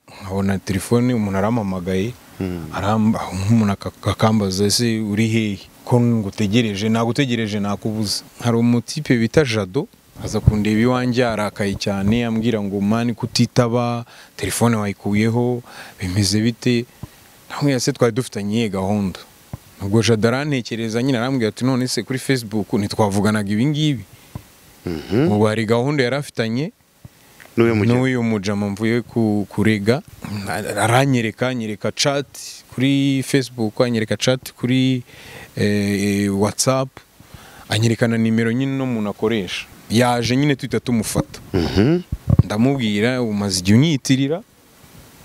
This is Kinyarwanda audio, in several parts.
nkabona telefone umuntu arampamagaye umuntu akakambaza ese uri hehe ko ngutegereje nagutegereje nakubuze hari umutipe bita jado aza kundeba iwanjye arakaye cyane ambwira ngo mani kutitaba telefone wayikuyeho bimeze bite ntamwira se twari dufitanye iyihe gahunda ubwo jado arantekereza nyine arambwira ati none se kuri facebook ntitwavuganaga ibingibi ubu hari gahunda yari afitanye n'uyu mujama mvuye kurega aranyereka anyereka cati kuri facebook anyereka cati kuri whatsapp anyerekana nimero nyine uno muntu akoresha yaje nyine tuhita tumufata ndamubwira umaze igihe unyitirira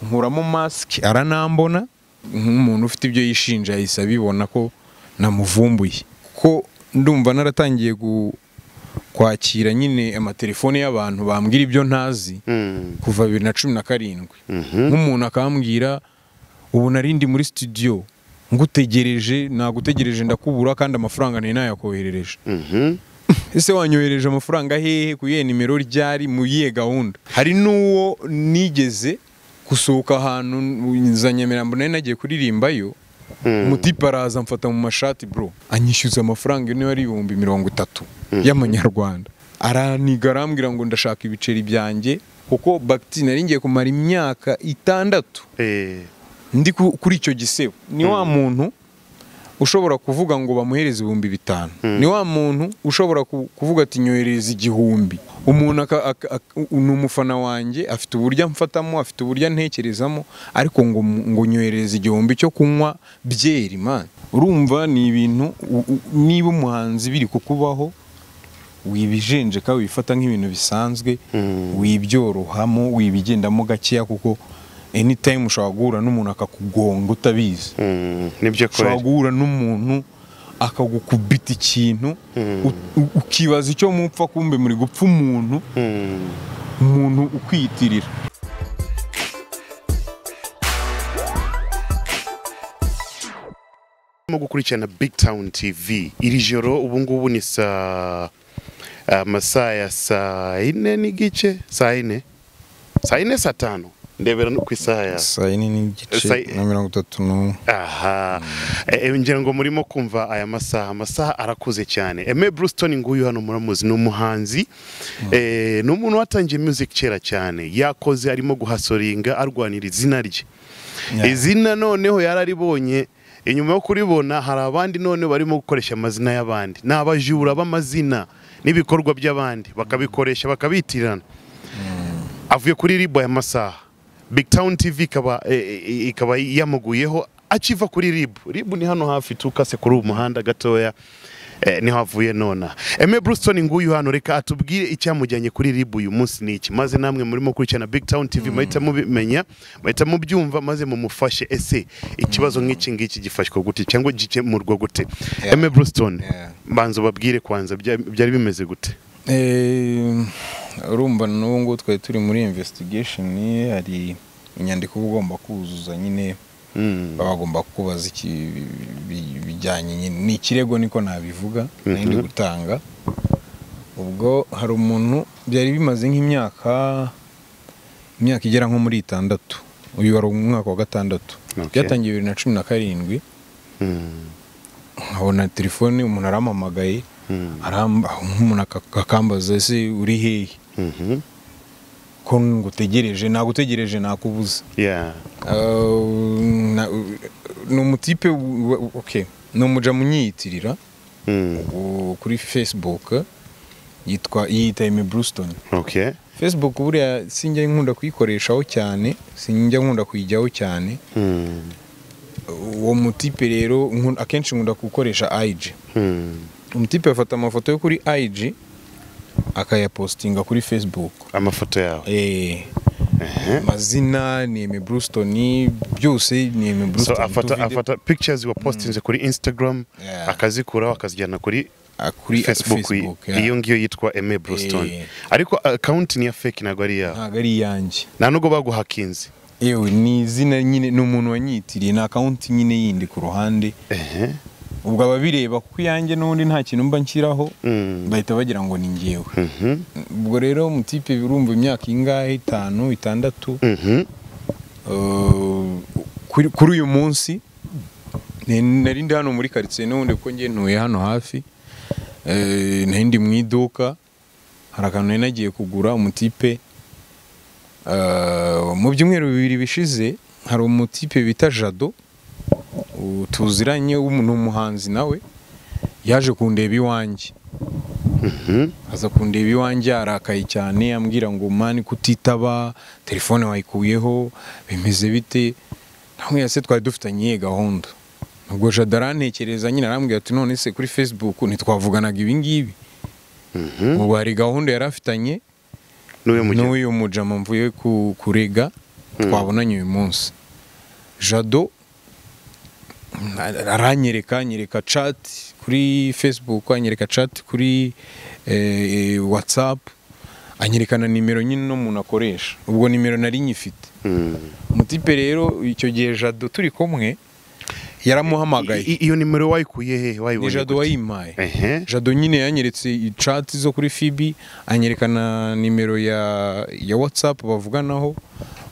nkuramo masike aranambona nk'umuntu ufite ibyo yishinja yahise abibona ko namuvumbuye ko ndumva naratangiye kwakira nyine amatelefone y'abantu bambwira ibyo ntazi kuva bibiri na cumi na karindwi nk'umuntu akambwira ubu narindi muri studio ngutegereje nagutegereje ndakubura kandi amafaranga nari nayakoherereje ese wanyohereje amafaranga hehe ku iyihe nimero ryari mu iyihe gahunda hari n'uwo nigeze gusohoka ahantu za nyamirambo nari nagiye kuririmbayo umutipe araza amfata mu mashati bro anyishyuza amafaranga niba ari ibihumbi mirongo itatu y'amanyarwanda araniga arambwira ngo ndashaka ibiceri byanjye kuko bagitine nari ngiye kumara imyaka itandatu ndi kuri icyo gisebo ni wa muntu ushobora kuvuga ngo bamuhereze ibihumbi bitanu ni wa muntu ushobora kuvuga ati nyohereze igihumbi umuntu ni umufana wanjye afite uburyo amfatamo afite uburyo antekerezamo ariko ngo ngo nyohereze igihumbi cyo kunywa byeri mani urumva ni ibintu niba umuhanzi biri kukubaho wibijenjeka wifata nk'ibintu bisanzwe wibyorohamo wibigendamo gakeya kuko anytime ushobora guhura n'umuntu akakugonga utabizi ushobora guhura n'umuntu akagukubita ikintu ukibaza icyo mupfa kumbe muri gupfa umuntu umuntu ukwiyitirira urimo gukurikirana big town tv iri joro ubu ngubu ni saa amasaha ya saa yine n'igice saa yine saa yine saa tanu ndebera no ku isaha ya saa yine n'igice Sai- na mirongo itatu n'umwe aha Eh, ngira ngo murimo kumva aya masaha amasaha arakuze cyane eme bruston nguyu hano muramuzi ni umuhanzi Eh, ni umuntu watangiye music kera cyane yakoze arimo guhasoringa arwanira izina rye Yeah. izina noneho yararibonye inyuma yo kuribona hari abandi noneho barimo gukoresha amazina y'abandi ni abajura b'amazina n'ibikorwa by'abandi bakabikoresha bakabitirana avuye kuri ribo aya masaha big town tv ikaba eh, eh, ikaba yamuguyeho akiva kuri ribu ribu ni hano hafi tukase kuri uwo muhanda gatoya eh, niho avuye nona eme bruston nguyu hano reka atubwire icyamujyanye kuri ribu uyu munsi ni iki maze namwe murimo gukurikirana big town tv muhita mubimenya muhita mubyumva maze mumufashe ese ikibazo nk'iki ngiki gifashwa gute cyangwa gikemurwa gute Yeah. eme bruston Yeah. banza ubabwire kwanza bya- byari bimeze gute Eh, urumva n'ubu ngubu twari turi muri investigation hari inyandiko uba ugomba kuzuza nyine Mm. baba bagomba kukubaza iki bi- bijyanye nyine ni ikirego niko nabivuga nari gutanga ubwo hari umuntu byari bimaze nk'imyaka imyaka igera nko muri itandatu uyu wari umwaka wa gatandatu Okay. byatangiye bibiri na cumi na karindwi Mm. nkabona telefone umuntu arampamagaye Mm. aramba- umuntu aka- akambaza ese uri hehe Mhm. ko ngutegereje nagutegereje nakubuze Yeah. Uh, na- ni umutipe w- w- okay. ni umuja munyiyitirira Mm. u- kuri facebook yitwa yiyita eme bruston Okay. facebook buriya sinjya nkunda kuyikoreshaho cyane sinjya nkunda kuyijyaho cyane Mm. uwo mutipe rero nkun- akenshi nkunda gukoresha ig Hmm. umutipe afata amafoto yo kuri ig akayapostinga kuri facebook amafoto yawe Eh, amazina ni eme bruston byose ni eme so bruston afata Utu video- afata pictures wapostinze kuri instagram Yeah. akazikuraho akazijyana kuri Ah, kuri facebook facebook i- iyo ngiyo yitwa eme bruston Eh. ariko account ni iya fake ntabwo ari iyawe ntabwo ari iyanjye nta nubwo baguhakinze yewe ni izina nyine ni umuntu wanyitiriye ni akawunti nyine yindi ku ruhande ehe ubwo ababireba kuko iyanjye n'ubundi nta kintu mba nshyiraho Mm. bahita bagira ngo ni ngewe Mhm. ubwo rero mutipe urumva imyaka ingahe itanu itandatu Mhm. Uh, kuri kuri uyu munsi ni- nari ndi hano muri karitsiye n'ubundi kuko njye ntuye hano hafi Eh, nari ndi mu iduka hari akantu nari nagiye kugura umutipe Uh, mu byumweru bibiri bishize hari umutipe bita jado uh, tuziranye w'umu- ni umuhanzi nawe yaje kundeba iwanjye aza kundeba iwanjye arakaye cyane ambwira ngo mani kutitaba telefone wayikuyeho bimeze bite namwe se twari dufitanye iyihe gahunda ubwo jada arantekereza nyine arambwira ati none se kuri facebook ntitwavuganaga ibi ngibi ubwo hari gahunda yari afitanye n'uyu mukino n'uyu mujama mvuye ku- kurega twabonanye uyu munsi jado mm, aranyereka anyereka chat kuri facebook anyereka chat kuri eh, whatsapp anyereka na nimero nyine uno muntu akoresha ubwo nimero nari nyifite Mm. umutipe rero icyo gihe jado turi kumwe yaramuhamagaye I- i- iyo nimero wayikuye he ni wayibonye jado gute? wayimpaye ehe jado nyine yanyeretse icati zo kuri fibi anyerekana nimero ya ya whatsapp bavuganaho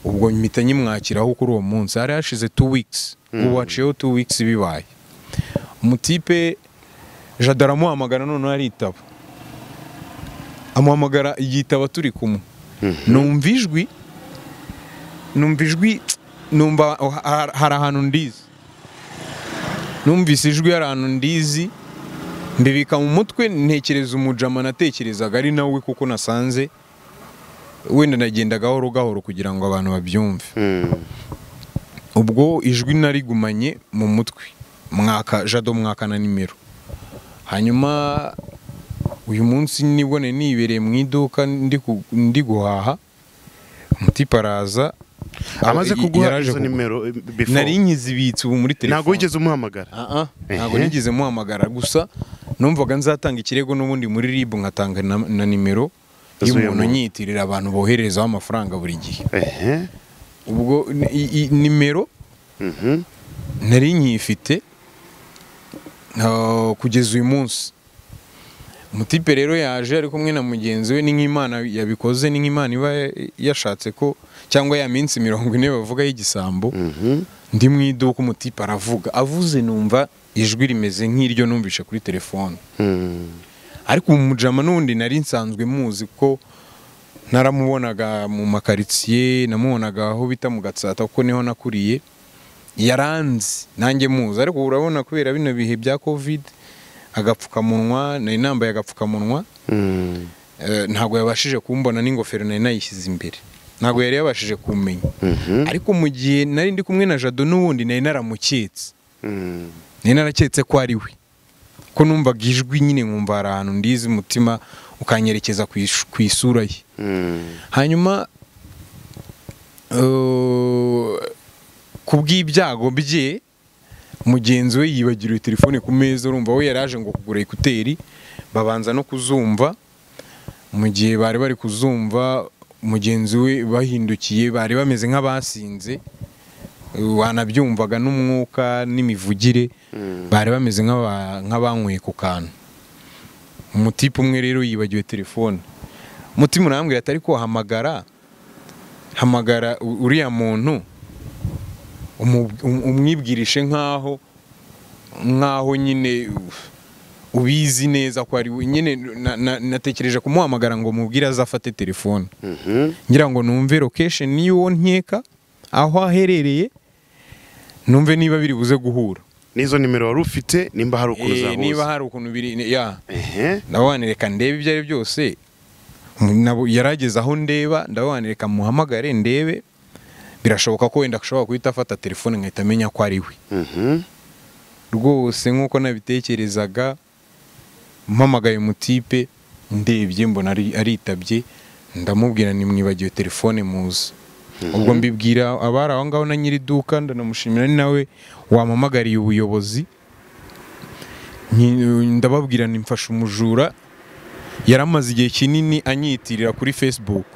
ubwo mpita nyimwakiraho kuri uwo munsi hari hashize two weeks ubu haciyeho two weeks bibaye umutipe jado aramuhamagara noneho aritaba amuhamagara yitaba turi kumwe numva ijwi numva ijwi numva ha- hari ahantu ndizi numvise ijwi hari ahantu ndizi mbibika mu mutwe ntekereza umujama natekerezaga ari nawe kuko nasanze wenda nagenda gahoro gahoro kugira ngo abantu babyumve Mm. ubwo ijwi narigumanye mu mutwe mwaka jado mwaka na nimero hanyuma uyu munsi nibone nibereye mu iduka ndi ku- ndi guhaha umutipe araza amaze Ah, kuguha yaraje izo kugu- nimero eh, before. nari nkizibitse ubu muri telefone ntabwo wigeze umuhamagara Ah, ah, ntabwo Ehe. nigeze muhamagara gusa numvaga nzatanga ikirego n'ubundi muri rib nkatanga na, na nimero Zuye y'umuntu mu- nyitirira abantu boherezaho amafaranga buri gihe ehe ubwo ni- i- i- nimero Mhm. nari nyifite ah, kugeza uyu munsi umutipe rero yaje ari kumwe na mugenzi we ni nk'imana yabikoze ni nk'imana iba yashatse ko cyangwa ya minsi mirongo ine bavuga y'igisambo Mhm. ndi mu iduka umutipe aravuga avuze numva ijwi rimeze nk'iryo numvishe kuri telefone Mm. ariko ubu mujama n'ubundi nari nsanzwe muzi ko naramubonaga mu makaritsiye namubonaga aho bita mu gatsata kuko niho nakuriye yaranzi nanjye muzi ariko ubu urabona kubera bino bihe bya covid agapfukamunwa nari nambaye agapfukamunwa Mm. eh, ntabwo yabashije kumbona n'ingofero nari nayishyize imbere ntabwo yari yabashije kumenya Mhm. ariko mu gihe nari ndi kumwe na jado n'ubundi nari naramuketse Mm. nari naraketse ko ari we ko numvaga ijwi nyine nkumva hari ahantu ndizi umutima ukanyerekeza ku ish- ku isura ye Mm. hanyuma eh, ku bw'ibyago bye mugenzi we yibagiriwe telefone ku meza urumva we yari aje ngo kugura ekuteri babanza no kuzumva mu gihe bari bari kuzumva mugenzi we bahindukiye bari bameze nk'abasinze eh, wanabyumvaga n'umwuka n'imivugire bari bameze nk'aba- nk'abanyweye ku kantu umutipe umwe rero yibagiwe telefone umutima urambwira atari ko hamagara hamagara u- uriya muntu umu- um- umwibwirishe nk'aho nk'aho nyine u- ubizi neza ko ari we. nyine na- na- natekereje kumuhamagara ngo mubwire aze afate telefone Mhm. ngira ngo numve location y'uwo nkeka aho aherereye numve niba biri buze guhura n'izo nimero wari ufite nimba hari ukuntu Eh, zahuza niba hari ukuntu biri ya ehe ndabona reka ndebe ibyo ari byo byose Nabo- yarageze aho ndeba ndabona reka muhamagare ndebe birashoboka ko wenda ashobora guhita afata telefone nkahita amenya ko ari we Mhm. rwose nk'uko nabitekerezaga mpamagaye umutipe ndebye mbona ari- aritabye ndamubwira nimwibagiwe telefone muzi ubwo mbibwira abari aho ngaho na nyiri iduka ndanamushimira ni nawe wampamagariye ubuyobozi Nyi- ndababwira ni mfashe umujura yaramaze igihe kinini anyitirira kuri facebook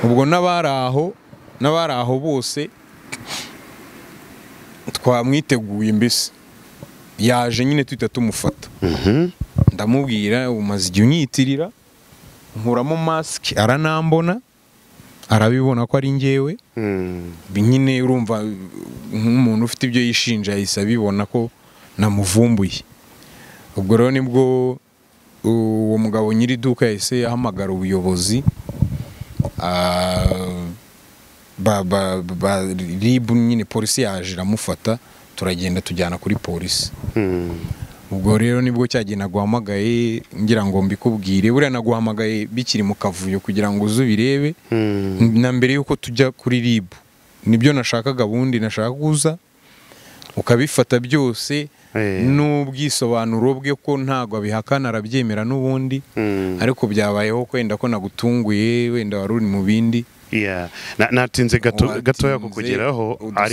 ubwo n'abari aho n'abari aho bose twamwiteguye mbese yaje nyine tuhita tumufata Mhm. ndamubwira umaze igihe unyitirira nkuramo masike aranambona arabibona ko ari ngewe nyine urumva nk'umuntu ufite ibyo yishinja yahise abibona ko namuvumbuye ubwo rero nibwo uwo mugabo nyiri iduka yahise ahamagara ubuyobozi ah, ba- ba- ba- ribu nyine polisi yaje iramufata turagenda tujyana kuri polisi ubwo rero nibwo cyagiye naguhamagaye ngira ngo mbikubwire buriya naguhamagaye bikiri mu kavuyo kugira ngo uze ubirebe na mbere y'uko tujya kuri rib nibyo nashakaga ubundi nashaka kuza ukabifata byose Eh. n'ubwisobanuro bwe ko ntabwo abihakana arabyemera n'ubundi ariko byabayeho ko wenda ko nagutunguye wenda wari uri mu bindi Yeah. Na- natinze gato- Watinze gatoya kukugeraho udusanga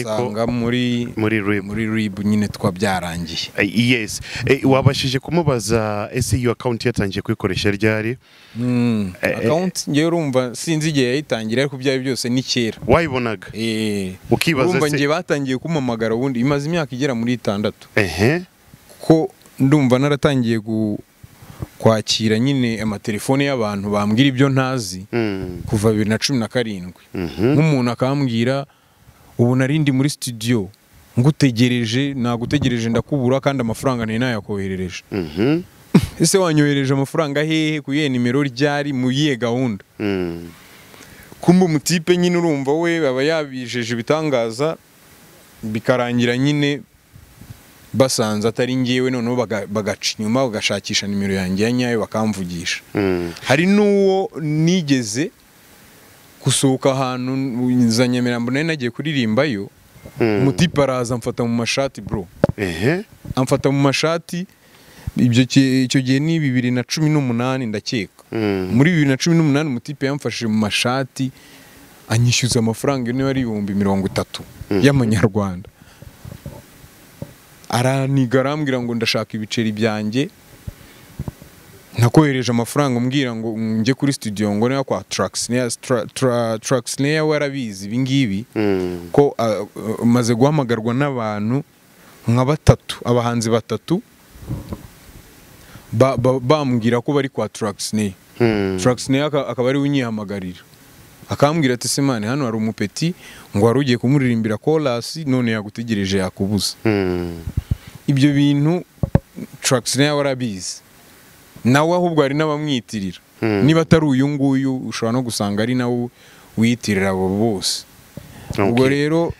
ariko muri muri RIB. muri rib nyine twabyarangiye Eh, yes Eh, wabashije kumubaza ese iyo akawunti yatangiye kuyikoresha ryari Eh, eh. akawunti ngewe urumva sinzi igihe yayitangira ariko ibyo ari byo byose ni kera wayibonaga Eh, Ukibaza urumva se- njye batangiye kumpamagara ubundi imaze imyaka igera muri itandatu ehe ko ndumva naratangiye gu- kwakira nyine amatelefone y'abantu bambwira ibyo ntazi Mm. kuva bibiri na cumi na karindwi Mhm. nk'umuntu akambwira ubu nari ndi muri studio ngutegereje nagutegereje ndakubura kandi amafaranga ntari nayakoherereje Mhm. ese wanyohereje amafaranga hehe ku iyihe nimero ryari mu yihe gahunda Mm. kumba umutipe nyine urumva we aba yabijeje ibitangaza bikarangira nyine basanze atari ngewe noneho baga- bagaca inyuma bagashakisha nimero yanjye ya nyayo bakamvugisha Mm. hari n'uwo nigeze gusohoka ahantu za nyamirambo nari nagiye kuririmbayo Mm. umutipe araza amfata mu mashati bro ehe amfata mu mashati ibyo ki- icyo gihe ni bibiri na cumi n'umunani ndakeka Mm. muri bibiri na cumi n'umunani umutipe yamfashije mu mashati anyishyuza amafaranga niba ari ibihumbi mirongo itatu y'amanyarwanda araniga arambwira ngo ndashaka ibiceri byanjye nakohereje amafaranga umbwira ngo njye kuri studio ngo niba kwa Traxnea Tra- Tra- Traxnea we arabizi ibi ngibi Mm. ko uh, uh, maze guhamagarwa n'abantu nka batatu abahanzi batatu ba- ba- bambwira ko bari kwa Traxney Mm. Traxney aka- akaba ari we unyihamagarira akambwira ati semane hano hari umupeti ngo wari ugiye kumuririmbira chorus none yagutegereje yakubuza Mm. ibyo bintu Traxney we arabizi nawe ahubwo hari n'abamwitirira Mm. niba atari uyu nguyu ushobora no gusanga ari nawe wiyitirira abo bose ubwo Okay. rero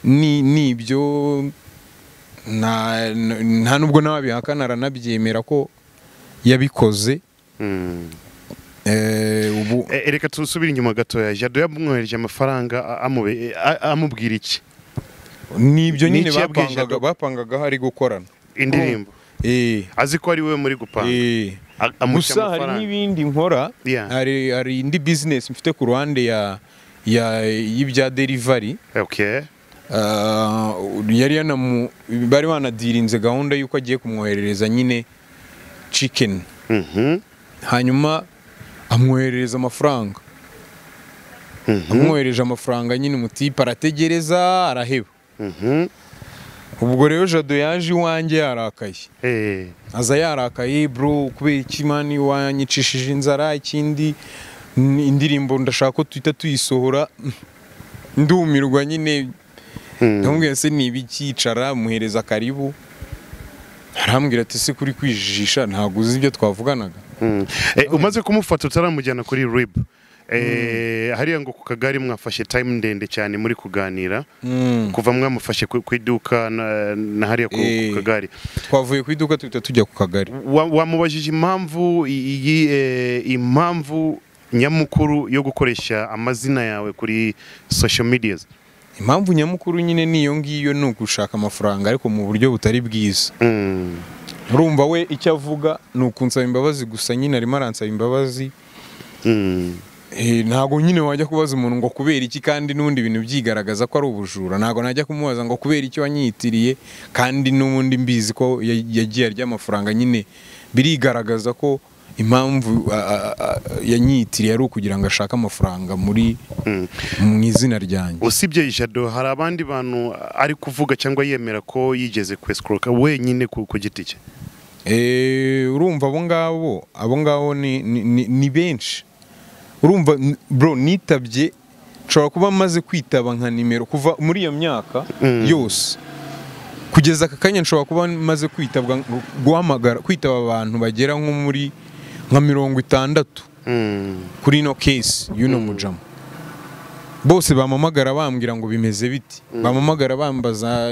ni ni ibyo nta nta nubwo n'ababihakana aranabyemera ko yabikoze Mm. eh, ubu Eh, eh, reka tusubire inyuma gatoya jado yamwohereje amafaranga a- amube- a- amubwira iki ni ibyo Ni nyine iki yabwije bapangaga Adobe? bapangaga hari gukorana indirimbo Eh, azi ko ari we muri gupanga eh. A- amuca gusa hari amafaranga n'ibindi nkora Yeah. hari hari indi business mfite ku ruhande ya ya y'ibya delivery okay Ah, yari yanamu bari banadirinze gahunda y'uko agiye kumwoherereza nyine chicken Mhm. hanyuma amwoherereza amafaranga amwohereje amafaranga nyine umutipe arategereza araheba Mhm. ubwo rero jado yaje iwanjye yarakaye Eh. aza yarakaye bro kubera iki mani wanyicishije inzara ikindi ni indirimbo ndashaka ko tuhita tuyisohora ndumirwa nyine Mm. ndamubwira se ni ibikicara muhereza karibu arambwira ati se kuri kwijijisha ntabwo uzi ibyo twavuganaga Mm. Eh, umaze kumufata utaramujyana kuri rib Eh, hariya ngo ku kagari mwafashe time ndende cyane muri kuganira kuva mwamufashe ku ku iduka na, na hariya ku, Eh. ku kagari twavuye ku iduka tuhita tujya ku kagari Wa- wamubajije impamvu i- iyi eh, impamvu nyamukuru yo gukoresha amazina yawe kuri social medias impamvu nyamukuru nyine niyo ngiyo ni ugushaka amafaranga ariko mu buryo butari bwiza Mm. urumva we icyo avuga ni ukunsaba imbabazi gusa nyine arimo aransaba imbabazi Mm. Eh, ntabwo nyine wajya kubaza umuntu ngo kubera iki kandi n'ubundi bintu byigaragaza ko ari ubujura ntabwo najya kumubaza ngo kubera icyo wanyitiriye kandi n'ubundi mbizi ko ya- yagiye arya amafaranga nyine birigaragaza ko impamvu a- a- a- yanyitiriye ari ukugira ngo ashake amafaranga muri mu izina ryanjye usibye jado hari abandi bantu ari kuvuga cyangwa yemera ko yigeze kwesikuroka wenyine ku, ku giti cye Eh, urumva abo ngabo abo ngabo ni, ni, ni, ni benshi urumva n- bro nitabye nshobora kuba maze kwitaba nka nimero kuva muri iyo myaka Mm. yose kugeza aka kanya nshobora kuba maze kwitabwa guhamagara kwitaba abantu bagera nko muri nka mirongo itandatu Mm. kuri ino kesi y'uno mujama bose bamamagara bambwira ngo bimeze biti bamamagara bambaza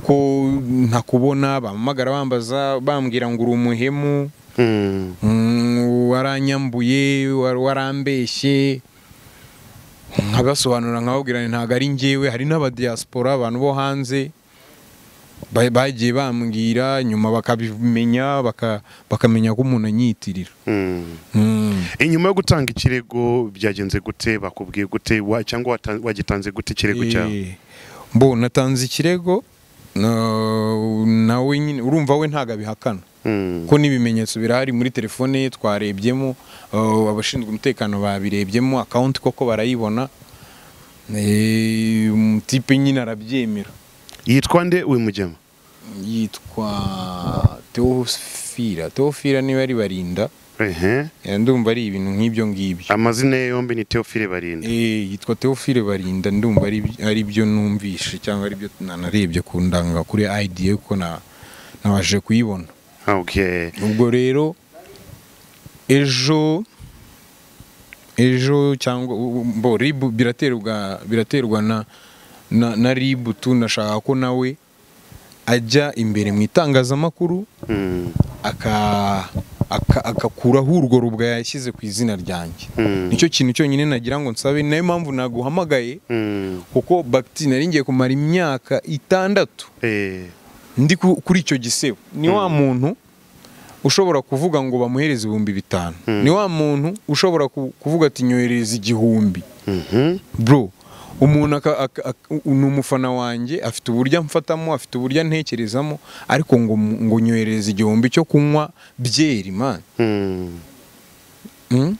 ko ntakubona bamamagara bambaza bambwira ngo uri umuhemu Mm. mm, waranyambuye war- warambeshye nkabasobanura nkababwira nti ntabwo ari njyewe hari n'abadiyasipora abantu bo hanze ba- bagiye bambwira nyuma bakabimenya baka- bakamenya ko umuntu anyitirira Mm. Mm. inyuma yo gutanga ikirego byagenze gute bakubwiye gute wa- cyangwa wata- wagitanze gute ikirego cyawe Eh, mbo natanze ikirego na- nawe nyine urumva we ntabwo abihakana Mm. ko n'ibimenyetso birahari muri telefone ye twarebyemo eh, abashinzwe umutekano babirebyemo akawunti koko barayibona Eh, umutipe nyine arabyemera yitwa nde uyu mugema yitwa teofira teofira niba ari barinda ehe Eh, ndumva ari ibintu nk'ibyo ngibyo amazina ye yombi ni Theophile Barinda Eh, yitwa Theophile Barinda ndumva ari ari byo numvishe cyangwa ari byo nanarebye ku ndanga kuri ID ye kuko na nabashije kuyibona okay ubwo rero ejo ejo cyangwa u- u- bo rib biraterwa biraterwa na na, na rib tu nashaka ko nawe ajya imbere mu itangazamakuru Mm. aka aka- akakuraho urwo rubwa yashyize ku izina ryanjye Mm. nicyo kintu cyonyine nagira ngo nsabe nayo mpamvu naguhamagaye Mm. kuko bagiti nari ngiye kumara imyaka itandatu Eh. ndi ku- kuri icyo gisebo ni wa muntu ushobora kuvuga ngo bamuhereze ibihumbi bitanu ni wa muntu ushobora ku- kuvuga ati nyohereza igihumbi Mhm. bro umuntu aka- aka- aka- ni umufana wanjye afite uburyo amfatamo afite uburyo antekerezamo ariko ngo mu- ngo nyohereze igihumbi cyo kunywa byeri man Mm. Mm.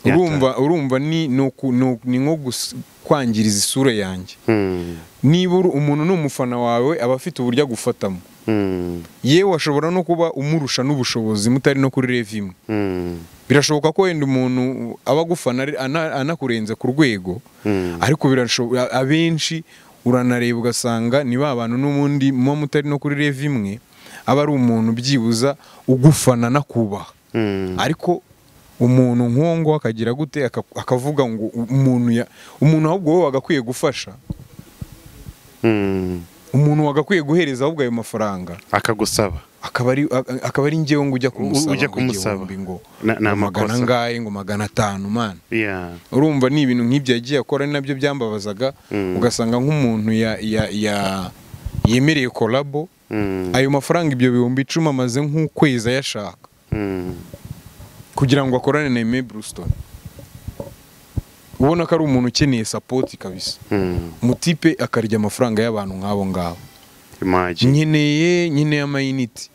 Nyata. urumva urumva ni ni uku- ni uku- ni nko gus- kwangiriza isura yanjye Mm. niba uri- umuntu ni umufana wawe aba afite uburyo agufatamo Mm. yewe ashobora no kuba umurusha n'ubushobozi mutari no kuri revi imwe Mm. birashoboka ko wenda umuntu aba agufana ari- ana- anakurenze ku rwego Mm. ariko birashoboka abenshi uranareba ugasanga ni ba bantu n'ubundi muba mutari no kuri revi imwe aba ari umuntu byibuza ugufana anakubaha Mm. ariko umuntu nk'uwo nguwo akagira gute aka- akavuga ngo u- umuntu ya- umuntu ahubwo wowe wagakwiye gufasha Mm. umuntu wagakwiye guhereza ahubwo ayo mafaranga akagusaba akaba ari a- akaba ari njyewe ngo ujya kumusaba ujya ngo kumusaba. igihumbi ngo Na- ni ngo magana amakosa. angahe ngo magana atanu man yeah urumva ni ibintu nk'ibyo yagiye akora ari nabyo byambabazaga Mm. ugasanga nk'umuntu ya- ya- ya- yemereye kolabo Mm. ayo mafaranga ibyo bihumbi icumi amaze nk'ukwezi ayashaka Mm. kugira ngo akorane na Aime Brewston ubona ko ari umuntu ukeneye sapoti kabisa Mm. umutipe akarya amafaranga y'abantu nk'abo ngabo imagine nkeneye nkeneye amayiniti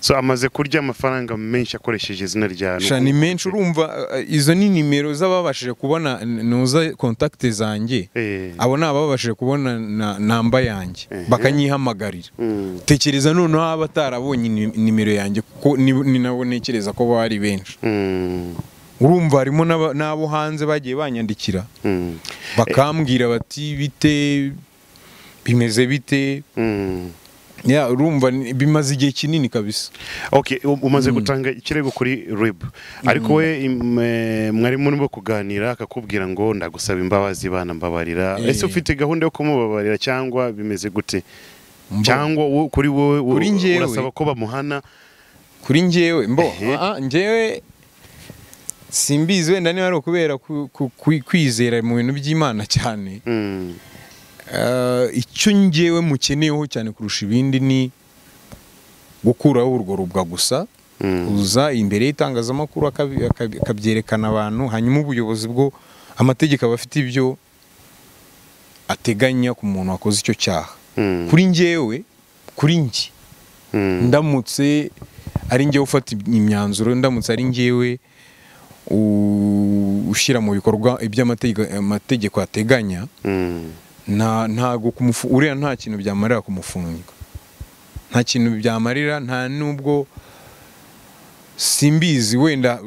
so amaze kurya amafaranga menshi akoresheje izina rya sha ni menshi urumva eh, izo ni nimero z'ababashije kubona nuza kontakite zanjye eh abo ni ababashije kubona na- namba yanjye Ehe. bakanyihamagarira Mm. tekereza noneho aba atarabonye ni- nimero yanjye kuko ni- ni nabo ntekereza ko bari benshi Mm. urumva harimo n'aba- n'abo hanze bagiye banyandikira Mm. bakambwira bati bite bimeze bite Mm. Ya, urumva ni- bimaze igihe kinini kabisa Okay, u- umaze gutanga ikirego kuri RIB ariko we im- eh, mwari murimo kuganira akakubwira ngo ndagusaba imbabazi bana mbabarira Eh. ese ufite gahunda yo kumubabarira cyangwa bimeze gute Mba- cyangwa wo- kuri wowe wo- Kuri njyewe. urasaba ko bamuhana kuri njyewe mbo Ehe. ah, njyewe simbizi wenda niba ari ukubera ku- ku- kwi- kwizera mu bintu by'imana cyane Mm. Ah, icyo njyewe mukeneyeho cyane kurusha ibindi ni gukuraho urwo rubwa gusa Mm. uza imbere y'itangazamakuru akabi- akabi- akabyerekana abantu hanyuma ubuyobozi bwo amategeko aba afite ibyo ateganya ku muntu wakoze icyo cyaha Mm. kuri njyewe kuri njye Mm. ndamutse ari njyewe ufata imyanzuro ndamutse ari njyewe u- ushyira mu bikorwa ibyo amategeko- amategeko ateganya Mm. nta ntago kumufu uriya nta kintu byamarira kumufunga nta kintu byamarira nta nubwo simbizi wenda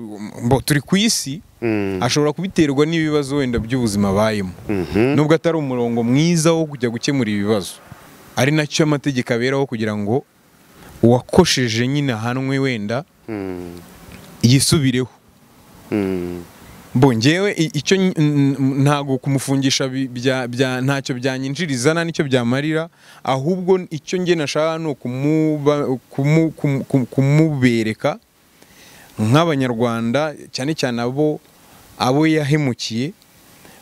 mbo turi ku isi Mm. ashobora kubiterwa n'ibibazo wenda by'ubuzima abayemo Mhm. nubwo atari umurongo mwiza wo kujya gukemura ibibazo ari nacyo amategeko aberaho kugira ngo uwakosheje nyine ahanwe wenda Mm. yisubireho Mm. Bo ngewe i- icyo n- n- ntago kumufungisha bi- bya- bya- ntacyo byanyinjiriza nta nicyo byamarira ahubwo icyo nge nashaka ni ukumuba- kumu- kumu- kumu- kumubereka nk'abanyarwanda cyane cyane abo abo yahemukiye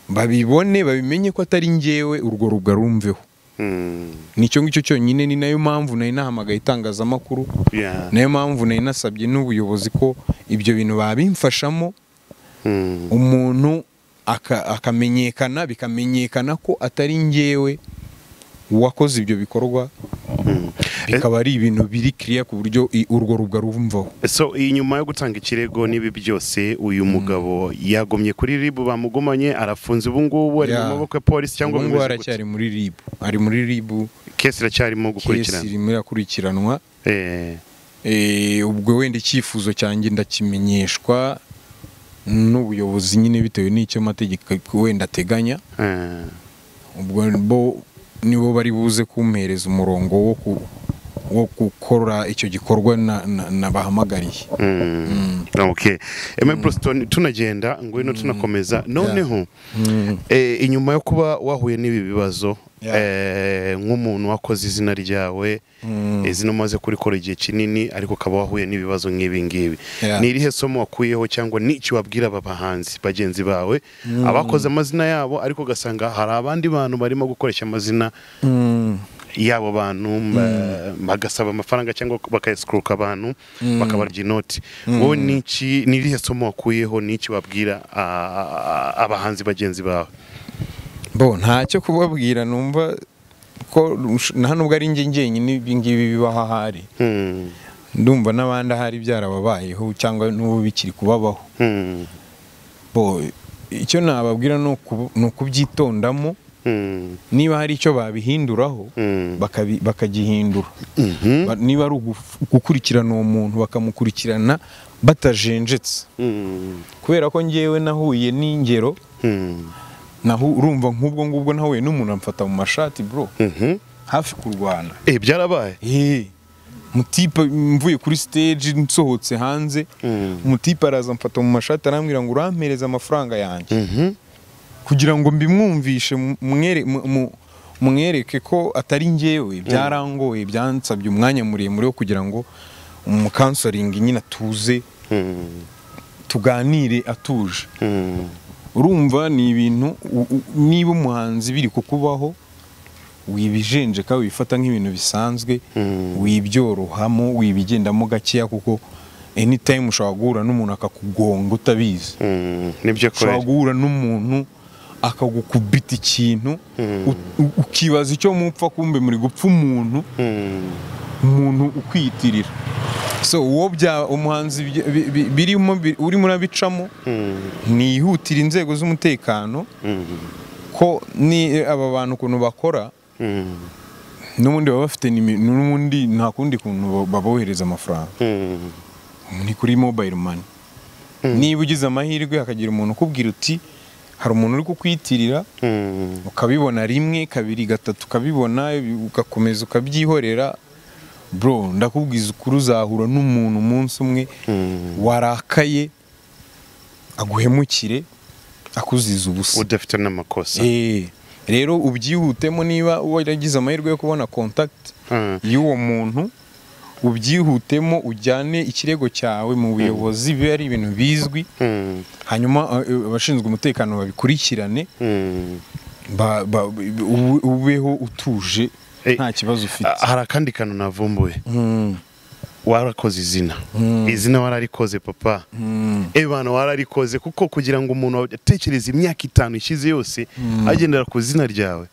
babibone babimenye ko atari ngewe urwo rubwa rumveho Mm. nicyo ngicyo cyonyine ni nayo mpamvu nari nahamagaye itangazamakuru Yeah. nayo mpamvu nari nasabye n'ubuyobozi ko ibyo bintu babimfashamo Mm. umuntu aka- akamenyekana bikamenyekana ko atari ngewe wakoze ibyo bikorwa bikaba ari ibintu biri kiriya ku buryo i- urwo rubwa rumvaho So iyi nyuma yo gutanga ikirego n'ibi byose uyu mugabo yagomye kuri ribu bamugumanye arafunze ubu ngubu ari Yeah. mu maboko ya polisi cyangwa Ubu ngubu bimeze gute? aracyari muri ribu ari muri ribu kesi iracyarimo kesi gukurikirana irimo irakurikiranwa Eh, Eh, ubwo wenda icyifuzo cyanjye ndakimenyeshwa n'ubuyobozi nyine bitewe n'icyo amategeko wenda ateganya eh, ubwo bo nibo bari buze kumpereza umurongo wo ku- wo gukora icyo gikorwa na- na- nabahamagariye mm, okay. Eme Broston, tunagenda ngwino tunakomeza noneho eh, inyuma yo kuba wahuye n'ibi bibazo Yeah. eh, nk'umuntu wakoze izina ryawe izina umaze kurikora igihe kinini ariko ukaba wahuye n'ibibazo nk'ibi ngibi Yeah. ni irihe somo wakuyeho cyangwa n'icyo wabwira aba bahanzi bagenzi bawe abakoze amazina yabo ariko ugasanga hari abandi bantu barimo gukoresha amazina Mm. y'abo bantu ba- bagasaba amafaranga cyangwa bakayasukuruka abantu bakabarya inoti wowe n'iki ni irihe somo wakuyeho n'iki wabwira a- a- abahanzi bagenzi bawe bo ntacyo kubabwira numva ko rush- nta nubwo ari njye njyenyine ibi ngibi bibaho ahari Hmm. ndumva n'abandi ahari byarababayeho cyangwa n'ubu bikiri kubabaho Hmm. bo icyo nababwira ni uku- ni ukubyitondamo Hmm. niba hari icyo babihinduraho Mm. bakabi- bakagihindura Mhm. Ba- niba ari uguf- gukurikirana uwo muntu bakamukurikirana batajenjetse Hmm. kubera ko ngewe nahuye n'ingero Hmm. nahu- urumva nk'ubwo ngubwo nahuye n'umuntu amfata mu mashati bro Mhm. hafi kurwana Eh, byarabaye Eh, mutipe mvuye kuri stage nsohotse hanze Mm. umutipe araza amfata mu mashati arambwira ngo urampereze amafaranga yanjye Mhm. kugira ngo mbimwumvishe mu- mwere- mu- mu- mwereke ko atari ngewe byarangoye byansabye umwanya muremure wo kugira ngo umukansoringi nyine atuze Hmm. tuganire atuje Hmm. urumva ni ibintu u- u- niba umuhanzi biri kukubaho wibijenjeka wifata nk'ibintu bisanzwe Mm. wibyorohamo wibigendamo gakeya kuko anytime ushobora guhura n'umuntu akakugonga utabizi Hmm. nibyo ushobora kweli guhura n'umuntu akagukubita ikintu Mm. u- u- ukibaza icyo mupfa kumbe muri gupfa umuntu Hmm. umuntu ukwiyitirira so uwo bya umuhanzi bi- bi- bi- birimo bi- urimo urabicamo Hmm. nihutira inzego z'umutekano Hmm. ko ni aba bantu ukuntu bakora Hmm. n'ubundi baba bafite nimi- n'ubundi nta kundi kuntu bo- babohereza amafaranga Hmm. ni kuri mobile money niba ugize amahirwe hakagira umuntu ukubwira uti hari umuntu uri kukwiyitirira Hmm. ukabibona rimwe kabiri gatatu ukabibona ugakomeza ukabyihorera bro ndakubwiza ukuri uzahura n'umuntu umunsi umwe Hmm. warakaye aguhemukire akuziza ubusa udafite n'amakosa Eh, rero ubyihutemo niba waragize amahirwe yo kubona contact Hmm. y'uwo muntu ubyihutemo ujyane ikirego cyawe mu buyobozi biba ari ibintu bizwi Hmm. hanyuma eh, eh, abashinzwe umutekano babikurikirane Hmm. ba- ba- ube- ubeho utuje Eh, nta kibazo ufite hari akandi kantu navumbuye Mm, warakoze izina izina wararikoze papa ebana wararikoze kuko kugira ngo umuntu atekereze imyaka itanu ishize yose agendera ku izina ryawe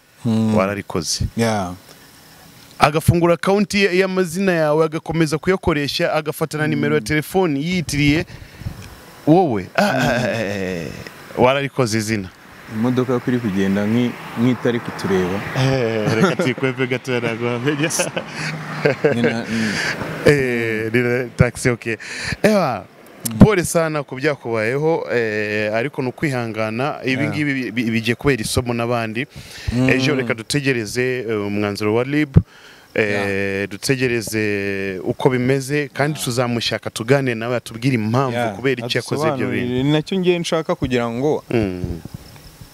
wararikoze yeah. agafungura akawunti ye- y'amazina yawe agakomeza kuyakoresha agafatana nimero ya telefoni yiyitiriye wowe ah, eh, wararikoze izina imodoka yo kuri kugenda nk'i- nk'itari kutureba Eh, reka tuyikweve gatoya ntabwo wamenya Ni na- ni- Eh, ni taxi okay ewa pole sana ku byakubayeho eh, ariko ni ukwihangana ibi Yeah. ngibi bi- bi- bigiye kubera isomo n'abandi ejo reka dutegereze eh, umwanzuro wa rib eh, dutegereze uko bimeze kandi tuzamushaka tugane nawe atubwire impamvu kubera icyo yakoze ibyo bintu adusobanurire, ni nacyo ngiye nshaka kugira ngo Mm,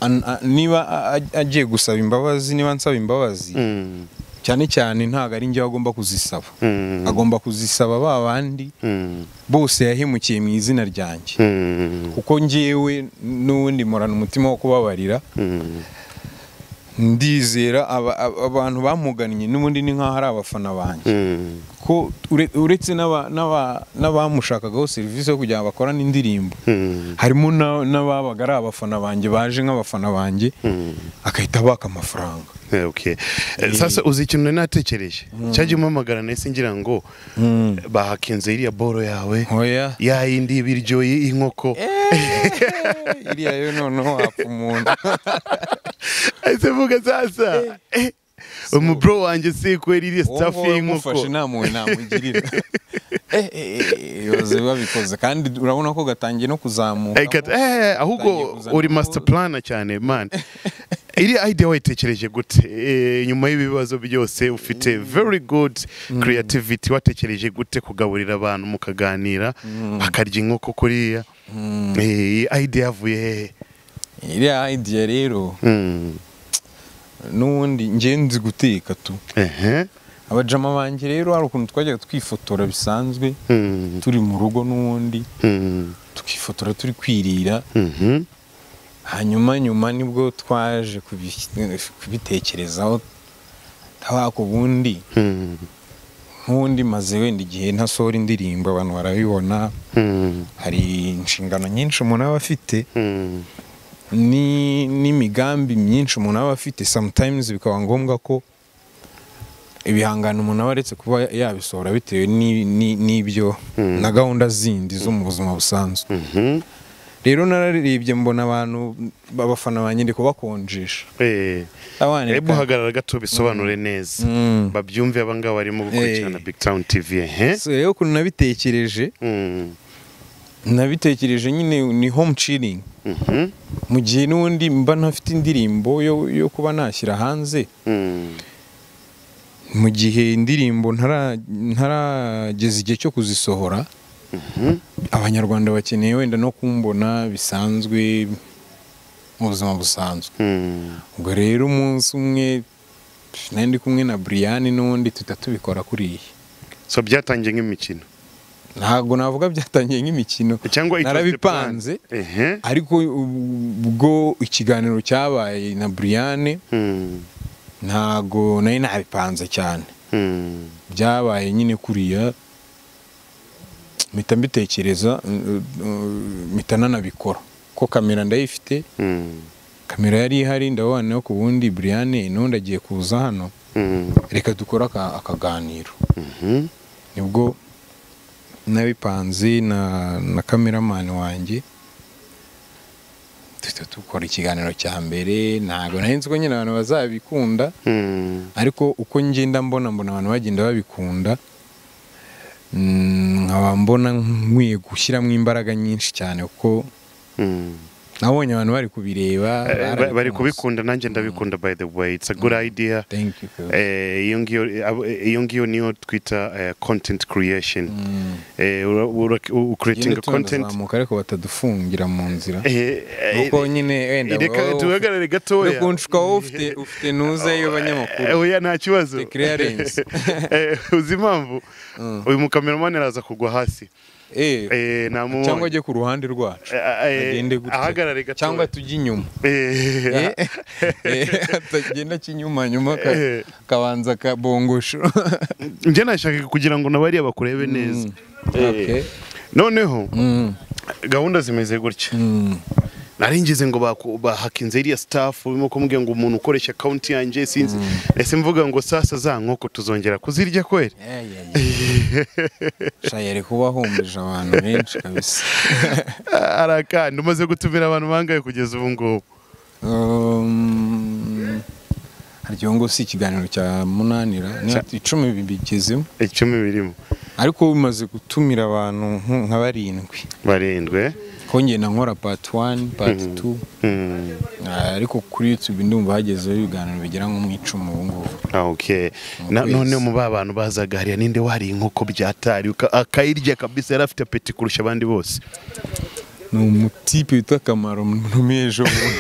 an- a- niba a- a- agiye gusaba imbabazi niba nsaba imbabazi mm, cyane cyane ntabwo ari njyewe agomba kuzisaba mm, agomba kuzisaba ba bandi mm, bose yahemukiye mu izina ryanjye mm, kuko ngewe n'ubundi murana umutima wo kubabarira mm. ndizera aba- aba- abantu bamugannye n'ubundi ni nk'aho ari abafana banjye Mm, ko ure- uretse n'aba- n'aba- n'abamushakagaho serivisi yo kugira ngo bakorane indirimbo mm, harimo na- n'ababaga ari abafana banjye baje nk'abafana banjye mm. agahita abaka amafaranga Eh, okay. Eh, sasa uzi ikintu nari natekereje cyagiye umpamagara nahise ngira ngo bahakinze iriya boro yawe oya ya yindi y'ibiryo y- y'inkoko iriya yo noneho wapfa umuntu ahise mvuga sasa eh, umubro wanjye si kwera iriya Uwo sitafu nguwo y'inkoko umufashe nta mpuhwe namugirira Eh, eh, eh, yoze babikoze kandi urabona ko gatangiye no kuzamuka Eh, kata- eh, Utangiye ahubwo kuzana uri ubu- master plana cyane man iriya idea wayitekereje gute Eh, nyuma y'ibibazo byose ufite very good creativity watekereje gute kugaburira abantu mukaganira bakarya inkoko kuriya Eh, idea yavuye hehe iriya idea rero Mm. n'ubundi njye nzi guteka tu Ehe. abajama banjye rero hari ukuntu twajyaga twifotora bisanzwe Mm. turi mu rugo n'ubundi Mm. tukifotora turi kwirira Mhm. hanyuma nyuma nibwo twaje kubi- kubitekerezaho tabaka ubundi Mm. nk'ubundi maze wenda igihe ntasohora indirimbo abantu barabibona Mm. hari inshingano nyinshi umuntu aba afite Mm. ni- n'imigambi myinshi umuntu aba afite sometimes bikaba ngombwa ko ibihangano umuntu aba aretse kuba yabisohora bitewe ni- ni- n'ibyo na gahunda zindi zo mu buzima busanzwe Mhm. rero nararebye mbona abantu babafana banjye ndi kubakonjesha Eh. abana Eh, reka- muhagarara gato bisobanure neza Mm. babyumve abangaba barimo gukurikirana Eh. big town tv ehe So, rero ukuntu nabitekereje Mm. nabitekereje nyine ni home chilling Mhm. mu gihe n'ubundi mba ntafite indirimbo yo, yo kuba nashyira hanze Mm. mu gihe indirimbo ntara- ntarageza igihe cyo kuzisohora Mhm. abanyarwanda bakeneye wenda no kumbona bisanzwe mu buzima busanzwe Mm. ubwo rero umunsi umwe nari ndi kumwe na buriyani n'ubundi tuhita tubikora kuriya so byatangiye nk'imikino ntabwo navuga byatangiye nk'imikino cyangwa it was the narabipanze plan. ehe ariko ubwo ikiganiro cyabaye na buriyane Mm. ntabwo nari nabipanze cyane Mm. byabaye nyine kuriya mpita mbitekereza mm, mm, mpita nanabikora ko kamera ndayifite Mm. kamera yari ihari ndabona ku bundi buriyane n'undi agiye kuza hano Mm. reka dukore aka- akaganiro Mhm. nibwo nabipanze na na kameramani wanjye duhita dukora ikiganiro cya mbere ntabwo nari nzi ko nyine abantu bazabikunda Mm. ariko uko ngenda mbona mbona abantu bagenda babikunda mm, nkaba mbona nkwiye gushyiramo imbaraga nyinshi cyane kuko Mm. nabonye abantu bari kubireba Eh, ba- bari barabikunze. kubikunda nanjye ndabikunda by the way it's a good idea Thank you, Phil. Eh, iyo ngiyo abo- eh, iyo ngiyo niyo twita eh, content creation Eh, ura- ura- u- u- creating Tugende a content tunazamuka ariko batadufungira mu nzira Eh, eh, kuko nyine wenda reka duhagarare gatoya kunshwa wowe ufite ufite nuze y'abanyamakuru Eh, oya nta kibazo The clearance. Eh, uzi impamvu uyu mukameramani araza kugwa hasi Eh, Eh, namubonye. cyangwa ajye ku ruhande rwacu Eh, eh, agende gutya. ahagarare gatoya. cyangwa tujye inyuma Eh, Eh, eh, atagenda kinyuma nyuma ka- Eh. kabanza kabongosho njye nashakaga kugira ngo nabariya bakurebe neza Okay. noneho Mm, gahunda zimeze gutya mm. naringize ngo baku- bahakinze iriya staff urimo kumubwira ngo umuntu ukoresha account yanjye sinzi ese mvuga ngo sasa za nkoko tuzongera kuzirya kweli Eh, yeah, yeah. Sha yari kuba ahumbeje abantu benshi kabisa arakandi umaze gutumira abantu bangaye kugeza ubu ngubu Um, harya ubu ngubu si ikiganiro cya munanira ni ati icumi bigezemo icumi birimo ariko bimaze gutumira abantu nk- nka barindwi barindwe kongera na nkora pati wani pati tu Mm. ariko kuri yutube ndumva hagezeho ibiganiro bigera nko mu icumi ubu ngubu Ah, okay. Na- Yes. none mu ba bantu bazaga hariya ninde wariye inkoko byatari uka- akayirya kabisa yari afite apeti kurusha abandi bose ni umutipe witwa kamaro ntumiye ejo bundi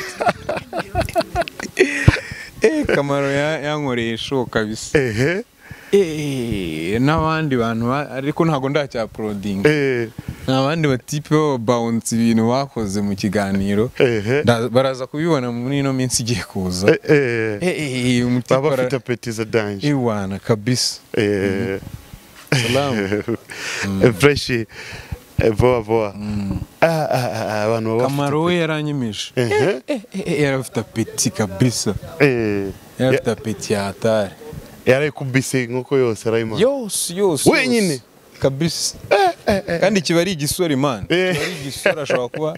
Eh, kamaro ya- yankoreye show kabisa ehe Eh, n'abandi bantu ba- ariko ntabwo ndacyaporodinga eh, ni abandi batipe baba bawunsi ibintu bakoze mu kiganiro ehe, Nda- baraza kubibona muri ino minsi igiye kuza eh, eh. Eh, eh, eh, umutipe baba ara- bafite apeti za danje iwana kabisa Eh, salamu eh, fresh eh, voa voa Ah, ah, ah, ah, abantu baba bafite- kamaro we yaranyemeje Ehe. Eh, eh, eh, yari afite apeti kabisa Eh, yari ya- afite apeti yatari yarayikubise inkoko yose arayimara yose yose Wenyine? yose. kabisa kandi kiba ari igisore imana Eh. kiba ari igisore ashobora kuba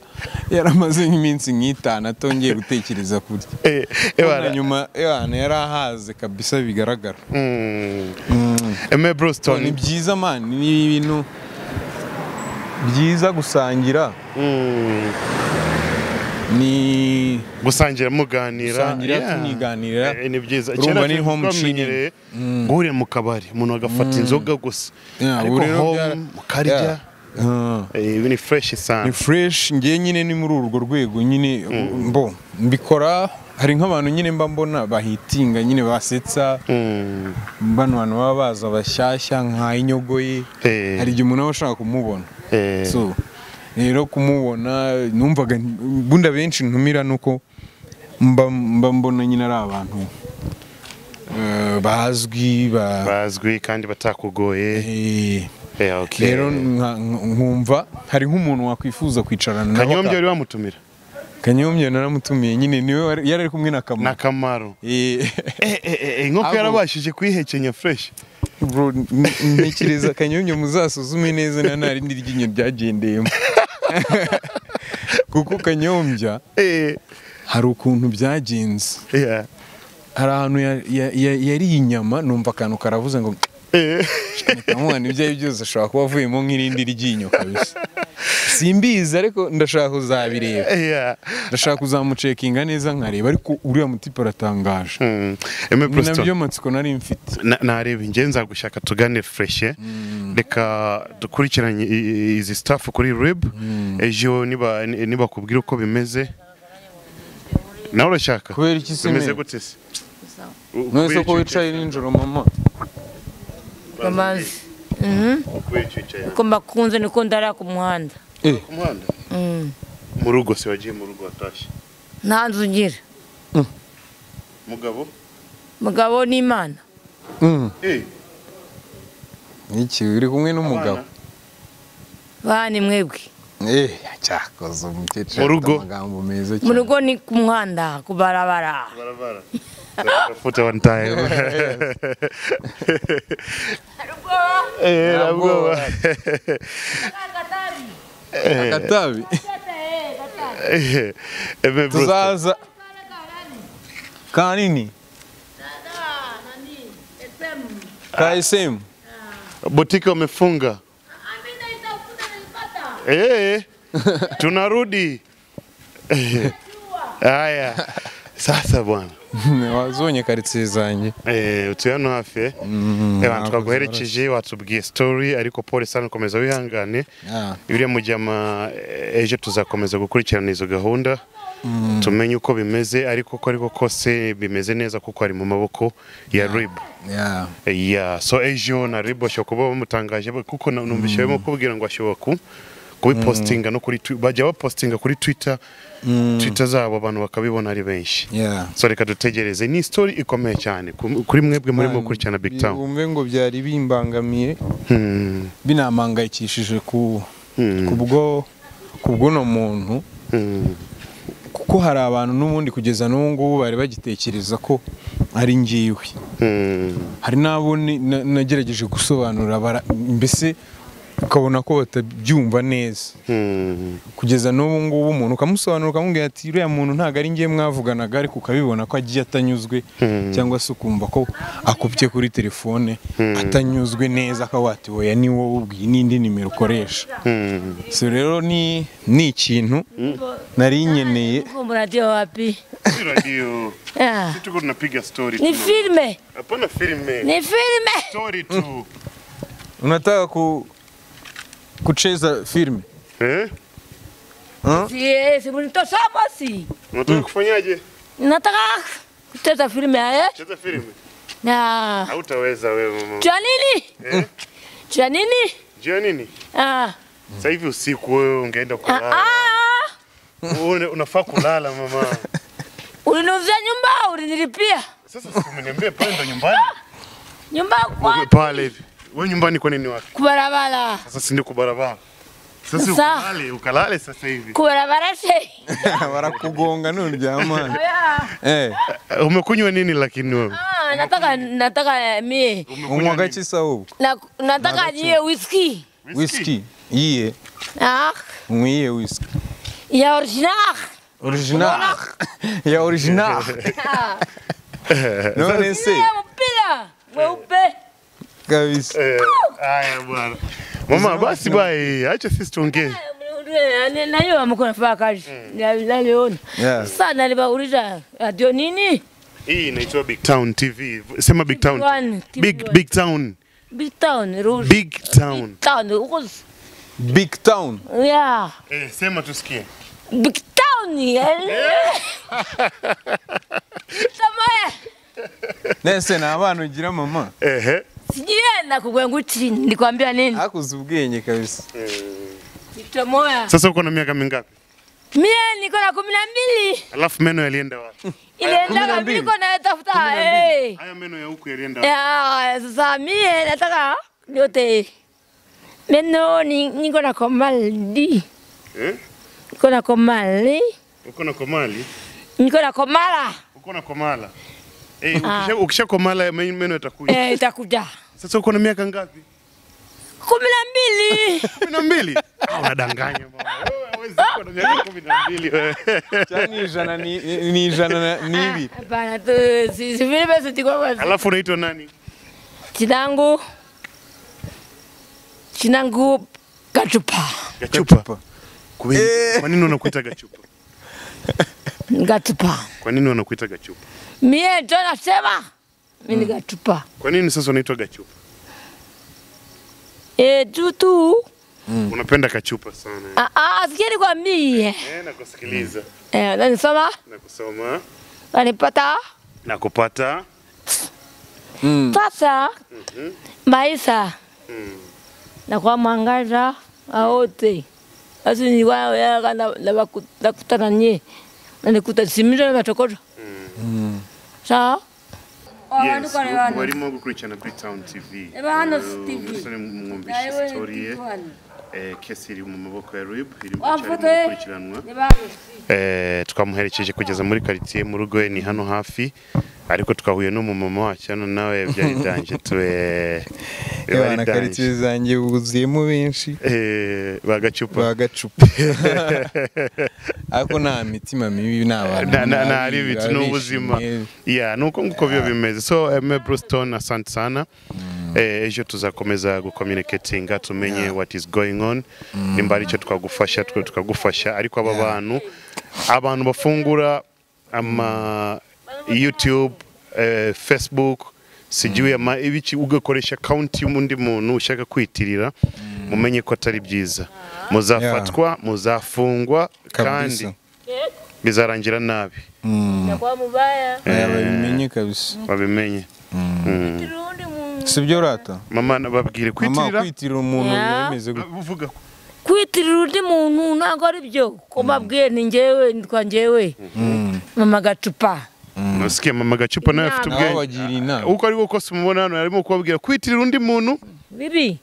yaramaze nk'iminsi nk'itanu atongeye gutekereza kurya Eh, eh, na bara- nyuma ahantu yari ahaze kabisa bigaragara Mm. Mm. Aime Broston. ni byiza mani ni ibintu byiza gusangira Mm. ni gusangira muganira Gusangira, Yeah. tuniganirira. Eh, ni byiza Urumva Kera ni twebwe home twamenyereye guhurira mu kabari umuntu agafata inzoga gusa Yeah, ariko ubu rero home byara- mukarya Yeah. Ah. eh, ibi ni fresh ni sana fresh ngewe nyine ni muri urwo rwego nyine mbo mbikora hari nk'abantu nyine mba mbona bahitinga nyine basetsa Mm. bano bantu baba baza bashyashya nka inyogoye Eh. hari igihe umuntu aba ashaka kumubona Eh. so rero kumubona numvaga bunda benshi ntumira nuko mba mba mbona nyine ari abantu eh, bazwi ba bazwi kandi batakugoye eh, Eh, okay. rero nka- nkumva hari nk'umuntu wakwifuza kwicarana nawe kanyombya aka- wari wamutumira kanyombya naramutumiye nyine niwe wari- yari ari kumwe na na kamara kamaro Eh, Eh, eh, eh, inkoko Abo- yarabashije kwihekenya fresh bro, n- ntekereza kanyombya muzasuzume neza na nta rindi ryinyo ryagendeyemo kuko kanyombya Eh, hari ukuntu byagenze yeah. hari ahantu ya- ya- ya- yariye inyama numva akantu karavuze ngo Eh, ntamwana ibyo ari byo byose ashobora kuba avuyemo nk'irindi ryinyo kabisa simbizi ariko ndashaka kuzabireba yeah. ndashaka kuzamucekinga neza nkareba ariko uriya mutipe aratangaje Mm. Aime ni Broston. nabyo matsiko nari mfite Na- nareba ingenzi nzagushaka tugane fureshe reka dukurikiranye i- i- izi staff kuri rib ejo niba ni- nibakubwira uko bimeze nawe urashaka Kubera iki se bimeze meme? gute se Mwese ko wicaye nijoro mama bamaze bamaze Mhm. uko mbakunze niko ndara ku muhanda eh Mm. mu rugo se wagiye mu rugo watashye nta nzu ngira mugabo mugabo n'imana mm. eh iki uri kumwe n'umugabo abana. bani mwebwe eh cyakoze umukecuru Mu rugo. afite amagambo meza mu cyane rugo ni ku muhanda ku barabara barabara Tafuta one time. Eh, nabwoba. agatabi Eh, Aime Broston. tuzaza kanini ka SM Botiki wamefunga. Eh, tunarudi haya sasa bwana wazonye karitsiye zanjye Eh, utuye hano hafi eh? Eh, bana, ntabwo twaguherekeje watubwiye story ariko pole sana komeza wihangane Ah. biriya mu gihe ama eh, ejo tuzakomeza gukurikirana izo gahunda tumenye uko bimeze ariko uko ariko kose bimeze neza kuko ari mu maboko ya rib yeah. ya so ejo na rib bashobora kuba bamutangaje kuko na- numvise barimo kubwira ngo ashobora ku kubipostinga no kuri Twi- bajya bapostinga kuri twitter twitter zabo abantu bakabibona ari benshi Yeah. so reka dutegereze ni story ikomeye cyane ku- kuri mwebwe murimo gukurikirana big town Bumve ngo byari bimbangamiye Hmm, binamangayikishije ku Hmm. kubwo kubw'uno muntu hmm, kuko hari abantu n'ubundi kugeza n'ubu ngubu bari bagitekereza ko ari ngiwe hmm. hari n'abo ni- na- nagerageje gusobanurira bara- mbese ukabona ko batabyumva neza Mm. kugeza n'ubu ngubu umuntu ukamusobanura ukamubwira ati uriya muntu ntabwo ari njye mwavuganaga ariko ukabibona ko agiye atanyuzwe cyangwa se ukumva ko akubye kuri telefone atanyuzwe neza akaba wati "Oya, ni wowe ubwiye n'indi nimero ukoresha Mm. so rero ni ni ikintu nari nkeneye Kumbe radio wapi? Radio. Ah. Tuko tunapiga story Ni tu. filme, Hapana filme. ni filme. Story tu. unataka ku kucheza filme Eh? Si, si mnitosoma si. Unataka kufanyaje? Nataka kucheza filme eh? Cheza filme. Na Hautaweza wewe mama. cha nini? Eh? Cha nini? Jua nini? Ah. Sasa hivi usiku wewe ungeenda kulala. Ah. Wewe unafaa kulala mama. Ulinuzia nyumba, ulinilipia. Sasa sikuniambie pale ndo nyumbani. Nyumba kwa Pale hivi. Wewe nyumbani kwa nini wako? kubarabara. Sasa si ndio kwa barabara. Sasa Sasa. ukalale, ukalale sasa hivi. Kubarabara si. barakugonga nturyamane Ah, eh Umekunywa nini lakini wewe? nataka nataka mie. unywa gake sahubu Na, nataka niwe whisky. whisky iye Ah, mwiye whisky ya original. original ya original none se Niwe mpira mweupe. kabisa Eh, Haya bwana. Mama basi bye. Acha sisi tuongee. Najua mko nafanya kazi. Na- Naliona. Yeah. Sasa nalibauliza radio nini? Hii inaitwa Big Town TV. Sema Big Town. One, TV Big one. Big Town. Big town, rules. Big Town. town. Huko s- big town yeah. Eh, sema tusikie. Big town. yeah. Samaya. nese ni abana ugira mama Ehe. Sijienda kugwenga uti nikwambia nini? akuze ubwenge kabisa Tomoya. Sasa uko na miaka mingapi? Mie niko na kumi na mbili. Alafu meno yalienda wapi? kumi na Ilienda mbili. mimi niko na tafuta. Eh. Haya meno ya huku yalienda wapi? Ya, sasa mie nataka yote. Meno ni- niko na komali. Eh? Niko na komali. Uko na komali? Niko na komala. Uko na komala? Eh, ukisha, ukisha komala men- meno yatakuja. Eh, itakuja. Sasa uko na miaka ngapi? Kumi na mbili. Kumi na mbili? Ah, Unadanganya mama. Wewe hawezi kuwa na miaka kumi na mbili wewe. cyangwa ni ijana ni- ni ijana na- n'ibi Hapana tu si- si vile basi tiko kwa Alafu unaitwa nani? chinangu. Chinangu kachupa. Gachupa. Kwa nini- Kwa nini wanakuita gachupa? Ngatupa. Kwa nini wanakuita gachupa? Mie ndo nasema mimi mm. ngatupa. Kwa nini sasa unaitwa gachupa? Eh, juu tu. Unapenda kachupa sana. Ah, ah, sikia nikwambie. Eh, nakusikiliza. Eh, unanisoma, Nakusoma. unanipata. Nakupata. Mm. Sasa maisha Mm. na kwa mwangaza aote. Sasa ni wao yaka na na nakutana nyie. Na nikuta simira na matokoro. Sawa? Yes, huku barimo gukurikirana Big Town TV. Eba hano Eh, TV. Umusore mwumvise sitori ye. Eh, Kesi iri mu maboko ya Rib, iri gucyari Wafotoye. gukurikiranwa. Eh, twamuherekeje kugeza muri quartier mu rugo ye ni hano hafi. Ariko twahuye n'umumama wacu hano nawe byari danje tu eh byari abana danje. karitsiye zanjye buzuyemo benshi Eh bagacupa. bagacupa ariko nta mitima mibi ni abantu na na na ari babi, bitu baba n'ubuzima bishimye. yeah nuko nguko biyo bimeze so Aime Brewston asante sana eh, ejo tuzakomeza gucommunicatinga tumenye what is going on nimba ari icyo twagufasha twe tukagufasha ariko aba bantu abantu bafungura ama YouTube eh, Facebook sijui ama ibiki ugakoresha account y'undi muntu ushaka kwitirira mumenye ko atari byiza muzafatwa muzafungwa Kabisa. kandi bizarangira nabi Na kwa mubaya. Aya, babimenye kabisa babimenye Turundi mu si byo rata mama mama babwire kwitirira kwitirira umuntu Yeah. biba bimeze gutya uvuga ko kwitirira undi muntu ntabwo ari byo ko mbabwiye ni njyewe nitwa njyewe mama gacupa nasikiye mama gacupa nawe afite nabo ubwenge bagira inama uko ari wo kose umubona hano arimo kubabwira kwitirira undi muntu bibi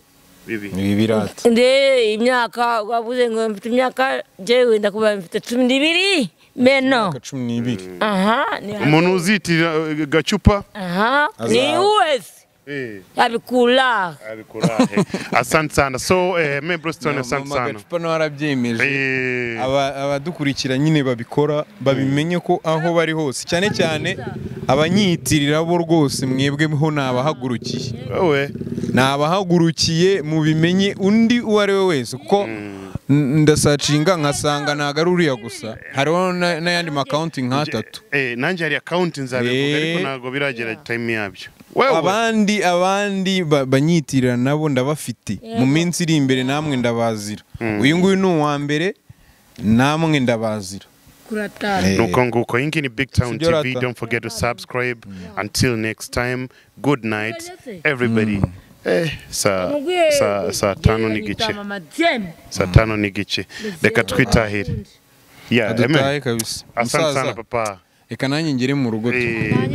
bibi ibi birata nde imyaka wabuze ngo mfite imyaka njyewe ndakuba mfite cumi n'ibiri meno Imyaka cumi n'ibiri aha ni umuntu uzitirira eh, gacupa aha ni Azawe. uwezi Eh, abikula abikurahe. Asante sana. So eh, me Broston asante Mama sana. Gacupa nawe arabyemeje Eh, Aba- abadukurikira nyine babikora babimenye ko aho bari hose cyane cyane abanyiyitirira bo rwose mwebweho ni abahagurukiye wowe ni abahagurukiye mu bimenye undi uwo ari we wese kuko n- ndasacinga nkasanga ntago ari uriya gusa hariho na- n'ayandi makawunti nk'atatu eh nanjye hari account nzabivuga ariko Eh. ntago biragera time yabyo. Wewe abandi abandi ba- banyitirira nabo ndabafite mu minsi iri imbere namwe ndabazira uyu nguyu ni uwa mbere namwe ndabazira kuratana Eh, nuko nguko iyi ngiyi ni big town Sibyo tv rata. don't forget to subscribe until next time good night everybody eh saa saa saa tanu n'igice saa tanu n'igice reka twitahire yeah adutahe amen kabisa asante sana musaza papa reka nanjye ngere mu rugo tu eh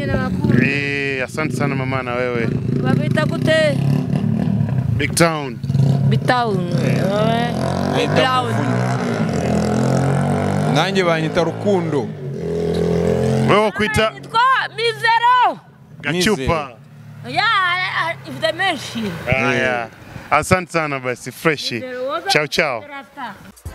eh asante sana mama na wewe babita gute big town bitauni brown nanjye banyita rukundo wewe kwita yitwa mizero gachupa ya ifite menshi haya asante sana basi fresh ciao ciao Rasta.